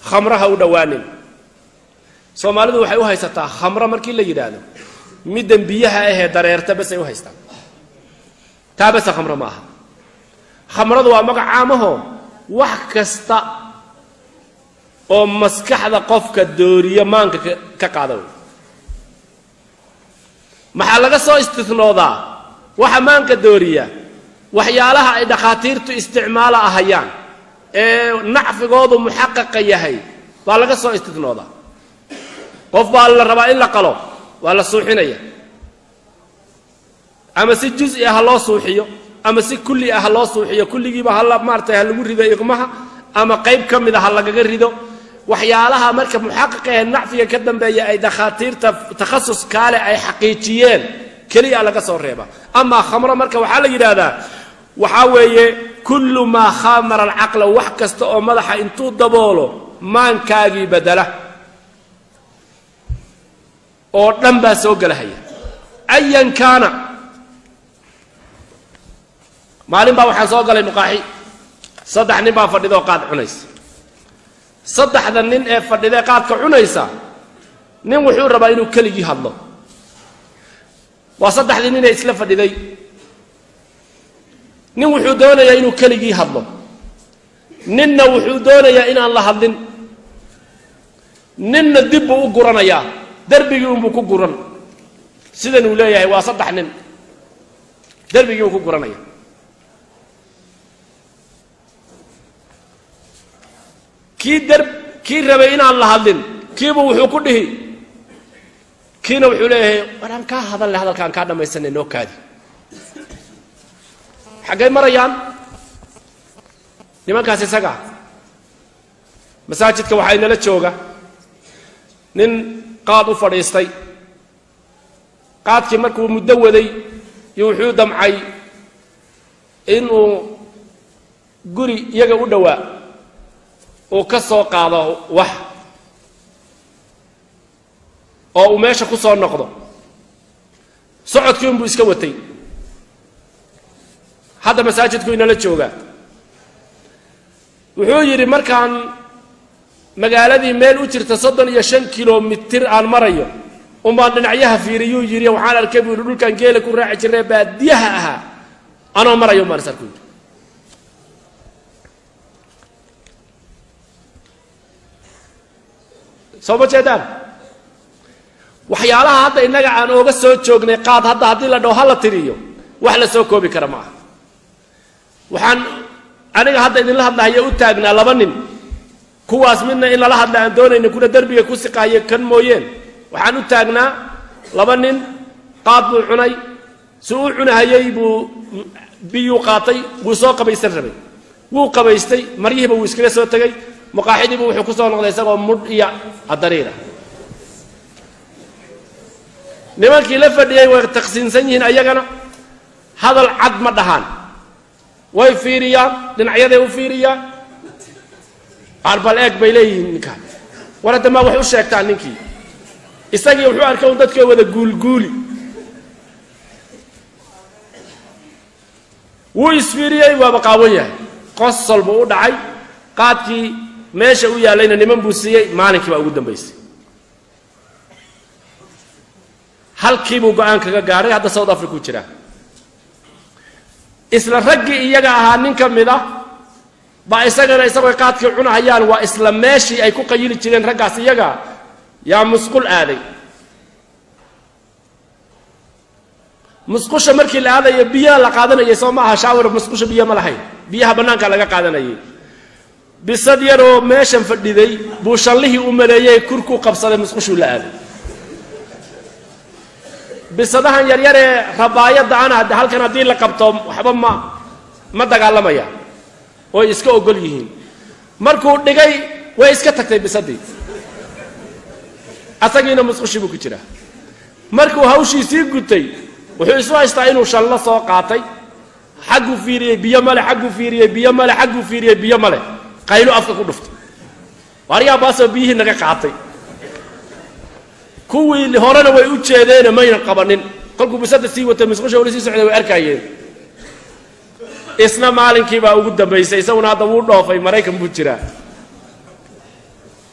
khamraha u dhowaanin soomaalidu waxay u haysataa khamro markii la yidhaahdo middan biyaha ahee dareerta basay u haystaan taa base khamro ma aha khamradu waa magac caamaho wax kasta oo maskaxda qofka dooriya maanka ka qaada wey maxaa laga soo istinoodaa waxa maanka dooriya waxyaalaha ay dhakhaatiirtu isticmaalo ahayaan ee nacfigoodu muxaqaqa yahay baa laga soo istinoodaa qof baa la rabaa in la qalo waa la suuxinaya ama si juzi ah ha loo suuxiyo ama si kulli ah ha loo suuxiyo kulligiiba hala maaratay ha lagu rido iqmaha ama qayb ka mid a ha lagaga rido waxyaalaha marka muxaqiqa ee nacfiga ka dambeeya ay dakhaatiirta takhasus kaale ay xaqiijiyeen keliya laga soo reeba amaa khamro marka waxaa la yidhaahdaa waxaa weeye kullu maa khamara alcaqla wax kasta oo madaxa intuu daboolo maankaagii bedela oo dhan baa soo gelahaya ayan kaana maalin baa waxaan soo galay nuqaaxi saddex nin baa fadhidaoo qaad cunaysa saddexda nin ee fadhidee qaadka cunaysa nin wuxuu rabaa inuu keligii hadlo waa saddexdii ninee isla fadhiday nin wuxuu doonayaa inuu keligii hadlo ninna wuxuu doonayaa inaan la hadlin ninna dib buu u guranayaa derbigii unbuu ku guran sidan uu leeyahay waa saddex nin derbigii uu ku guranaya kii der kii rabay inaan la hadlin kiiba wuxuu ku dhihi kiina wuxuu leeyahay war aan kaa hadal le hadalkaan kaa dhammaysanay noo kaadi xaggay marayaan nimankaas isaga masaajidka waxaa inala jooga nin qaad u fadhiistay qaadkii markuu muddo waday iyo wuxuu damcay inuu guri iyaga u dhowaa uu ka soo qaado wax oo uu meesha ku soo noqdo socodkii unbuu iska watay hadda masaajidku inala joogaa wuxuu yidhi markaan magaaladii meel u jirta soddon iyo shan kilomitir aan marayo umbaan dhinacyaha fiiriyuu yidhi waxaan arkay buu yidhi dhulkaan geela ku raaci jirnay baadiyaha ahaa anoo marayo umbaan is arku yidhi soo ma jeedaan waxyaalaha hadda innaga aan ooga soo joognay qaad hadda haddii la dhaho ha la tiriyo wax la soo koobi kara ma aha waxaan aniga hadda idinla hadlahayo u taagnaa laba nin kuwaas midna in lala hadla aan doonayna kuna derbiga ku siqaayo kan mooyeen waxaan u taagnaa laba nin qaad buu cunay si u cunahayey buu biyuu qaatay wuu soo qabaysan rabay wuu qabaystay maryihiiba wuu iskaga soo tegey maqaaxidiibu wuxuu ku soo noqday isagoo mudh iyo adariira nimankii la fadhiyey way taqsiinsan yihiin ayagana hadal cad ma dhahaan way fiiriyaan dhinacyaday u fiiriyaan arbal eeg bay leeyihiin ninkaan war hadda maa wax u sheegtaan ninkii isagii wuxuu arkay un dadkoo wada guulguuli wuu isfiiriyey waaba qaawan yahay qosol buu u dhacay qaadkii meesha u yaallayna niman buu siiyey maalinkii baa ugu dambaysay halkii buu go-aan kaga gaadhay hadda south africa u jiraa isla raggii iyaga ahaa nin ka mid ah baa isagana isagoo qaadkii cunahayaan waa isla meeshii ay ku qayili jireen raggaas iyaga yaa musqul aaday musqusha markii la aadayo biyaha la qaadanayay soo ma aha shaawar musqusha biyo ma lahayn biyaha bannaanka laga qaadanayay bisad yaroo meeshan fadhiday buu shallihii u maleeyey kurkuu qabsaday musqushuu la aaday bisadahan yaryaree rabaayadda ana halkan haddii la qabto waxba ma ma dagaalamaya oy iska ogol yihiin markuu dhigay way iska tagtay bisadii asagiina musqushii buu ku jiraa markuu hawshiisii gutay wuxuu isu haystaa inuu shallo soo qaatay xagguu fiiriyey biyo male xagguu fiiriyey biyo male xagguu fiiriyey biyo male qaylo afka ku dhuftay waaryaa baasoo biyihii naga qaatay kuwii horena way u jeedeene maynan qabanin kolkuu bisada sii watay musqusha wali sii socday way arkaayeen isna maalinkii baa ugu dambaysay isaguna hadda wuu dhoofay maraykan buu jiraa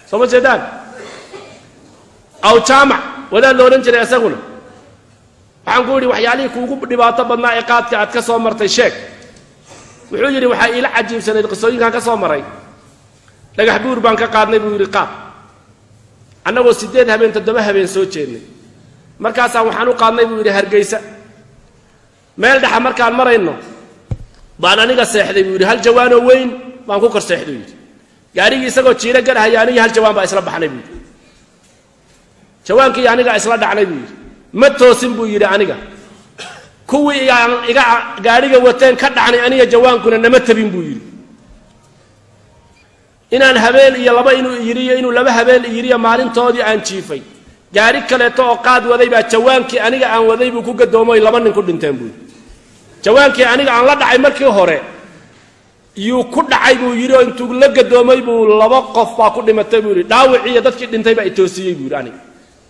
soo ma jeedaan aw jaamac wadaad la odhan jiray isaguna waxaan ku yidhi waxyaalihii kuugu dhibaato badnaa ee qaadka aad ka soo martay sheeg wuxuu yidhi waxaa iila cajiibsanayd qisooyinkaan ka soo maray dhagax buur baan ka qaadnay buu yidhi qaad annagoo siddeed habeen toddoba habeen soo jeednay markaasaan waxaan u qaadnay buu yidhi hargeysa meel dhexa markaan marayno baan aniga seexday buu yidhi hal jawaanoo weyn baan ku kor seexday yidhi gaarigii isagoo jiiro garhaya anigii hal jawaan baa isla baxnay buu yidhi jawaankii aniga isla dhacnay buu yidhi ma toosin buu yidhi aniga kuwii aan iga gaadhiga wateen ka dhacnay aniga jawaankuna nama tabin buu yidhi inaan habeen iyo laba inuu iyiriyo inuu laba habeen iyiriyo maalintoodii aan jiifay gaari kaleeto oo qaad waday baa jawaankii aniga aan waday buu ku gadoomoy laba nin ku dhinteen buu yidhi jawaankii aniga aan la dhacay markii hore yuu ku dhacay buu yidhi oo intuu la gadoomay buu laba qof baa ku dhimatay buu yidhi dhaawicii iyo dadkii dhintay baa itoosiyey buu yidhi aniga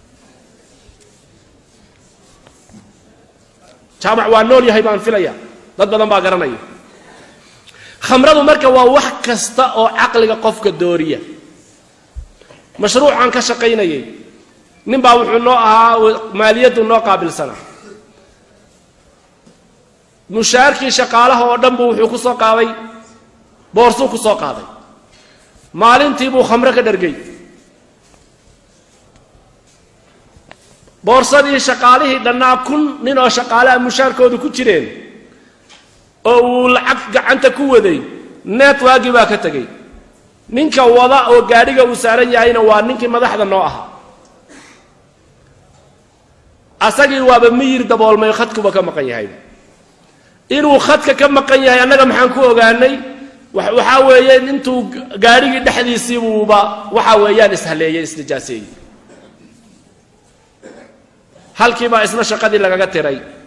jaamac waa nool yahay baan filaya dad badan baa garanaya khamradu marka waa wax kasta oo caqliga qofka dooriya mashruucaan ka shaqaynayay nin baa wuxuu noo ahaa maaliyaddu noo qaabilsanaa mushaarkii shaqaalaha oo dhan buu wuxuu ku soo qaaday boorsuu ku soo qaaday maalintii buu khamro ka dhargay boorsadii shaqaalihii dhannaa kun nin oo shaqaalaha mushaarkoodu ku jireen oo uu lacag gacanta ku waday netwaagii baa ka tegey ninka wada oo gaadhiga uu saaran yahayna waa ninkii madaxda noo ahaa asagii waaba miyir daboolmay khadkuba ka maqan yahay inuu khadka ka maqan yahay annaga maxaan ku ogaanay waxaa weeye intuu gaadhigii dhexdiisiibuuba waxa weeyaan ishaleeyey isnijaaseeyey halkiibaa isna shaqadii lagaga tiray